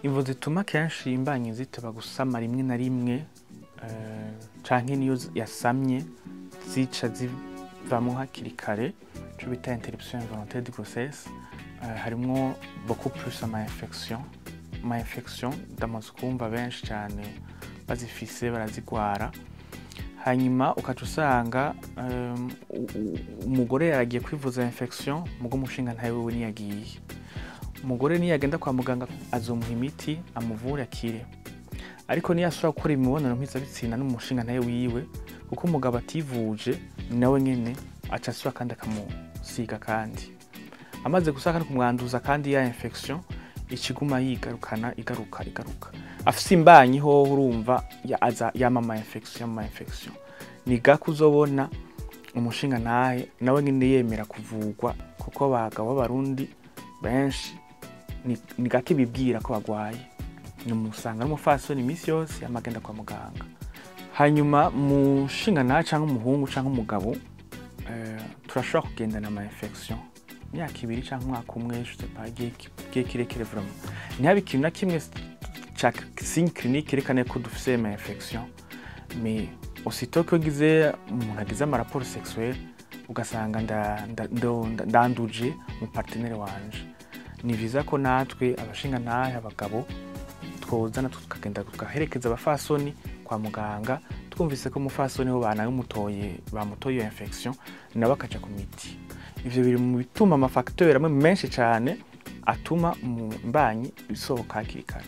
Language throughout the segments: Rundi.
imvo zituma kenshi imbanyi ziteba gusama rimwe na rimwe eh, canke niyo z- yasamye zica zivamwo hakiri kare ico bita interruption involontaire de grossesse eh, harimwo beaucoup plus ama infection ama infection ndamaze kumva benshi cane bazifise barazigwara hanyuma ukaca usanga um, u- u- umugore yaragiye kwivuza infection mugo umushinga ntawe wewe niyagiye umugore niyagenda kwa muganga azomuha imiti amuvure akire ariko niyo asubira gukora imibonano mpuzabitsina n'umushinga ntawe wiwe kuko umugabo ativuje nawe nyene aca asubira kandi akamusiga kandi amaze gusa kandi kumwanduza kandi ya infection ikiguma yigarukana igaruka igaruka afise imbanyi hoho urumva ya- aza yama ama infection yama ama infection ni gake uzobona umushinga ntahe nawe nyene yemera kuvugwa kuko abagabo b'abarundi benshi ni, ni gake bibwira ko bagwaye nimusanga n'umufasoni iminsi yose amagenda kwa muganga hanyuma mushinga ntahe canke umuhungu canke umugabo eh, turashobora kugendana ama infection imyaka ibiri canke umwaka umwe je sais pas igihe ki- igihe kirekire vraiment ntihabe ikintu na kimwe ca signe clinique yerekana ko dufise ama infection mais aussitôt ko gize umuntu agize ama rapport sexuel ugasanga nda- nda- ndo- nda- ndanduje mu partenaire wanje ni vyiza ko natwe abashinga ntahe abagabo twozana tukagenda tugaherekeza abafasoni kwa muganga twumvise ko umufasoni ho banamutoye bamutoye iyo infection nabo akaja ku miti ivyo biri mu bituma amafacteur amwe menshi cane atuma mu mbanyi isohoka hakiri kare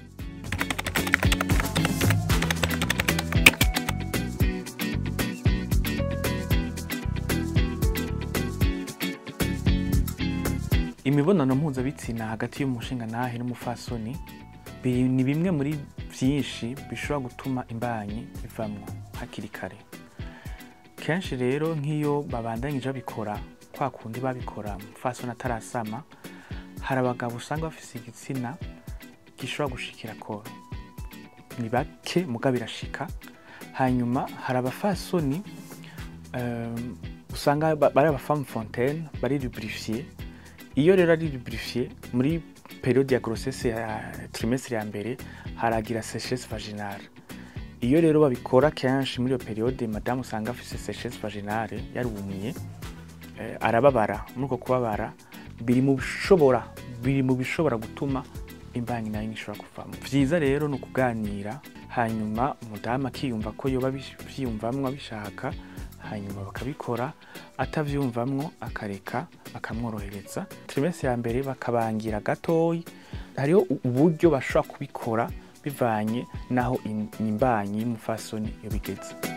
imibonano mpuzabitsina hagati y'umushinga ntahe n'umufasoni biri- ni bimwe muri vyinshi bishobora gutuma imbanyi ivamwo hakiri kare kenshi rero nk'iyo babandanyije babikora kwa kundi babikora umufasoni atarasama hari abagabo usanga bafise igitsina gishobora gushikira koro ni bake muga birashika hanyuma hari abafasoni um, usanga ba- bari abafamu fontaine bari lubrifiye iyo rero ari lubrifiye muri periode ya grossesse ya trimestre ya mbere haragira séchesse vaginale iyo rero babikora kenshi muri iyo periode madamu usanga afise séchesse vaginale yarumye eh, arababara muri uko kubabara biri mu bishobora biri mu bishobora gutuma imbanyi nayo ishobora kuvamo vyiza rero ni ukuganira hanyuma umudamu akiyumva ko yoba abish- avyiyumvamwo abishaka hanyuma bakabikora atavyumvamwo akareka bakamworohereza trimestre ya mbere bakabangira gatoyi hariho u- uburyo bashobora kubikora bivanye naho in- imbanyi y'umufasoni iyo bigeze